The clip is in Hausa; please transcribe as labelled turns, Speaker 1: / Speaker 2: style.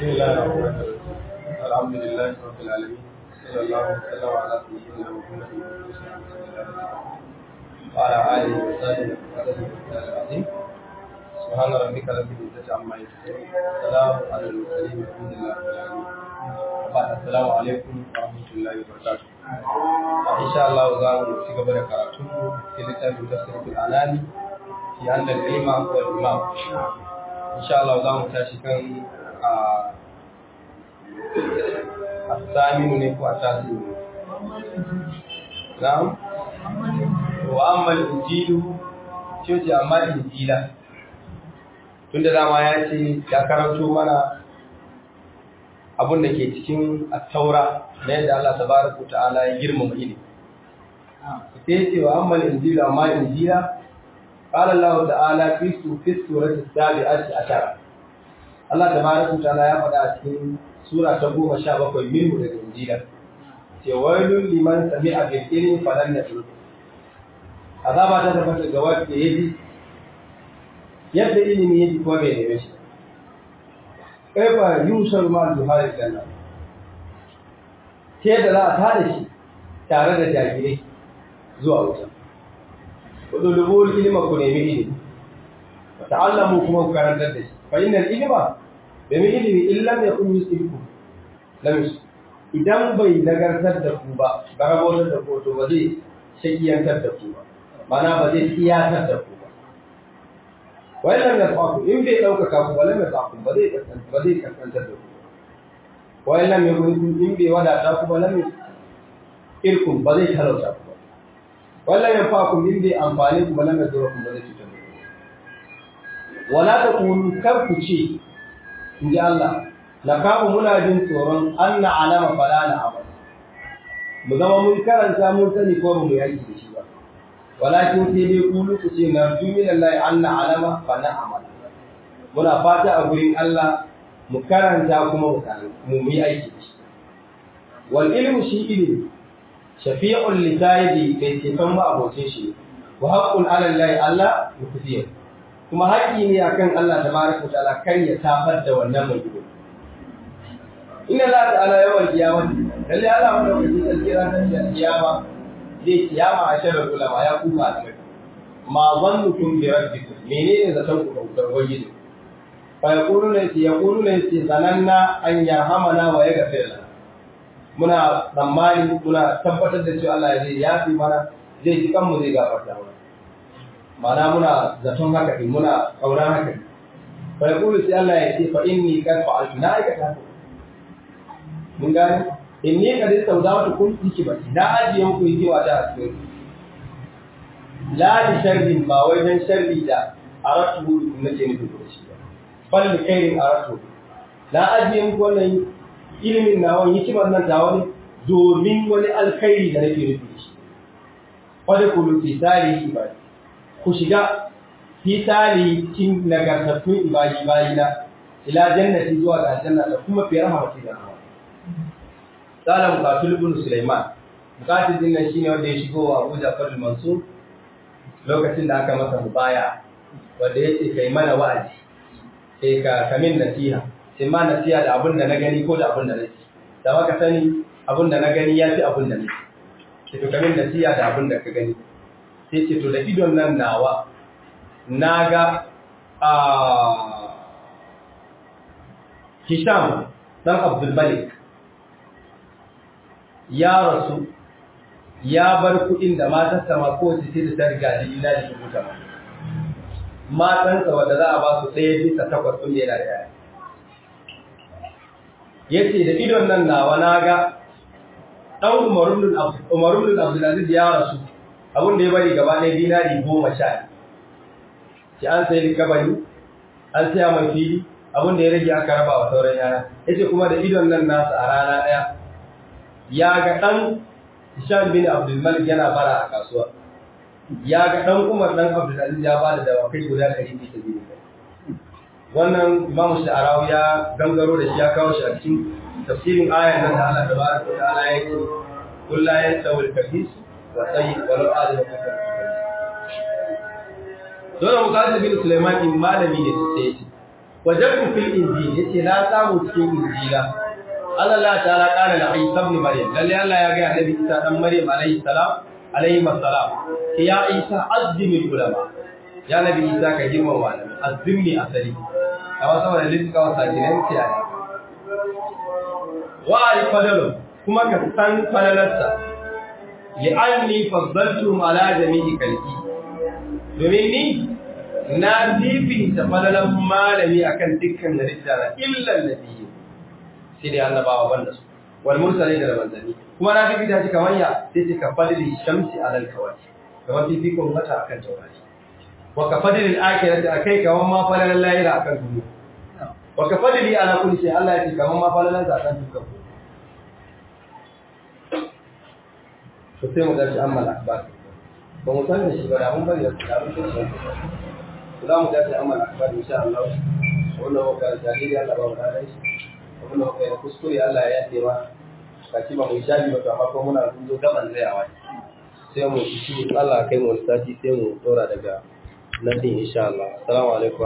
Speaker 1: بسم الله الرحمن الرحيم الحمد لله رب العالمين صلى الله وسلم على سيدنا محمد وعلى اله وصحبه وسلم العظيم سبحان ربك رب العزة عما يصفون سلام على المرسلين والحمد لله رب العالمين بعد السلام عليكم ورحمة الله وبركاته إن شاء الله زام في قبل كراتون في كتاب تفسير الأناني في عند الإمام والإمام إن شاء الله زام تاشكن الثامن نكو التاسع نعم وأما الإنجيل شوتي أما الإنجيل tunda dama ya ce ya karanto mana abin da ke cikin taura na yadda Allah tabaraka ta'ala ya girmama ilimi sai ce wa amma injila amma injila qala Allah ta'ala fi fi surati sabi'ati ashara Allah tabaraka ta'ala ya faɗa a cikin sura ta goma sha bakwai minhu daga injila ce wailul liman sami'a bil ilmi falan yatu azaba ta tabbata ga wanda yaji yadda ilimi yake kuma bai neme shi kaifa yushar ma duhari janna ke da za a tada shi tare da jahilai zuwa wuta udulubul ilma ku nemi ilimi wa ta'allamu kuma ku karantar da shi fa innal ilma domin ilimi illam yakun yusifu lam yusif idan bai nagartar da ku ba garabotar da ku to ba zai shakiyantar da ku ba mana ba zai tiyatar da ku wai lam yasaku in bai ɗaukaka ku ba lam yasaku ba zai kasance ba zai kasantar da ku wai lam yakun in bai wadata ku ba lam irkum ba zai talauta ku ba wala yanfa'akum in bai amfani ku ba lam yadurrukum ba zai cutar da ku wala takunu kar ku ce in ji Allah la kamu muna jin tsoron anna alama fala na amal mu zama mun karanta mun sani ko mu yaki da shi ba walakin sai dai kulu ku ce na min Allah anna alama fa na amal muna fata a gurin Allah mu karanta kuma mu mu yi aiki da shi wal ilmu shi ilmi shafi'un li sayyidi bai ce san ma abocin shi wa haqqun ala Allah Allah yukuziya kuma haƙƙi ne akan Allah tabaraka ta'ala kar ya tafar da wannan mai ilimi inna Allah ta'ala yawan kiyama lalle Allah madaukakin sarki ranar kiyama zai kiyama a shirin ulama ya kuma da mai ma zannukum bi rabbikum menene zaton ku da ubangiji fa yaqulu ne ya yaqulu ne ce zananna an yarhamana wa yaghfir lana muna tsammani muna tabbatar da cewa Allah zai yafi mana zai ji kanmu zai gafarta mana mana muna zaton haka din muna kauran haka din fa yaqulu sai Allah ya ce fa inni qad fa'altu na aikata haka mun gane inni kad istawda'tu kun hikmati na ajiye muku hikima ta a cikin la li sharrin ba wai dan sharri da aratu nake nufi da shi ba bal li khairin aratu na ajiye muku wannan ilimin na wani hikimar nan ta wani domin wani alkhairi da nake nufi da shi wadda ku fi tarihi ba ku shiga fi tarihi kin nagartattun ibadi bayina ila jannati zuwa ga aljanna da kuma fi rahmati da rahmati Sala Mukatul ibn Sulaiman. Mukatul din nan shine wanda ya shigo wa Abu Ja'far al-Mansur lokacin da aka masa mubaya wanda yace kai mana wa'azi. Sai ka kamin nasiha. Sai ma nasiha da abin da na gani ko da abin da nake. Da maka sani abin da na gani ya fi abin da nake. Sai to kamin nasiha da abin da ka gani. Sai ce to da idon nan nawa naga a Hisham dan Abdul Malik ya rasu ya bar kuɗin da matarsa ma kowace ce da ta riga da ina da rubuta ma matansa wanda za a ba su ɗaya bisa takwas ɗin yana da yaya ya ce da idon nan nawa na ga ɗan umarun abdulaziz ya rasu abin da ya bari gaba ɗaya dinari goma sha ki an sayi likabari an saya mai fili abin da ya rage aka raba wa sauran yaya ya ce kuma da idon nan nasa a rana ɗaya ya ga ɗan Hisham bin Abdulmalik yana bara a kasuwa. Ya ga ɗan Umar ɗan Abdulaziz ya bada dawakai guda ɗari bisa biyu. Wannan Imam Sha'arawi ya gangaro da shi ya kawo shi a cikin tafsirin ayan nan da Allah tabaraka wa ta'ala ya ce kul la yastawi al-khabith wa tayyib wa law adama fi Dole Muqatil bin Sulaiman in malami ne sai ce wajadtu fil injil yace na samu cikin injila Allah ta'ala kana da Isa ibn Maryam lalle Allah ya ga Annabi Isa dan Maryam alaihi salam alaihi salam ya Isa azzimi ulama ya Nabi Isa ka girma malami azzimi asali kawa saboda lissa wa sakinan kiyaye wa al-fadalu kuma ka san falalarsa li'anni faddaltum ala jami'i kalki domin ni na fifita falalan malami akan dukkan halitta na illa nabi sai dai annabawa banda su wal mursalin da manzanni kuma na fifita shi kamar ya sai ce ka fadli shamsi alal kawaki kamar fifikon mata akan taurari wa ka fadli al-akhirati akai kamar ma falalan lahira akan duniya wa ka fadli ala kulli shay Allah ya ce kamar ma falalan sa akan dukkan to sai mu dace amma al-akbar ba mu san da shi ba da mun bari da abin da shi za mu dace amma al-akbar insha Allah wannan waka jariri Allah ba mu da shi wannan waka ya kuskure Allah ya yafe ma kaci ba mu shafi ba to amma ko muna zo gaban tsayawa sai mu shi Allah kai mu sati sai mu dora daga nan din insha Allah assalamu alaikum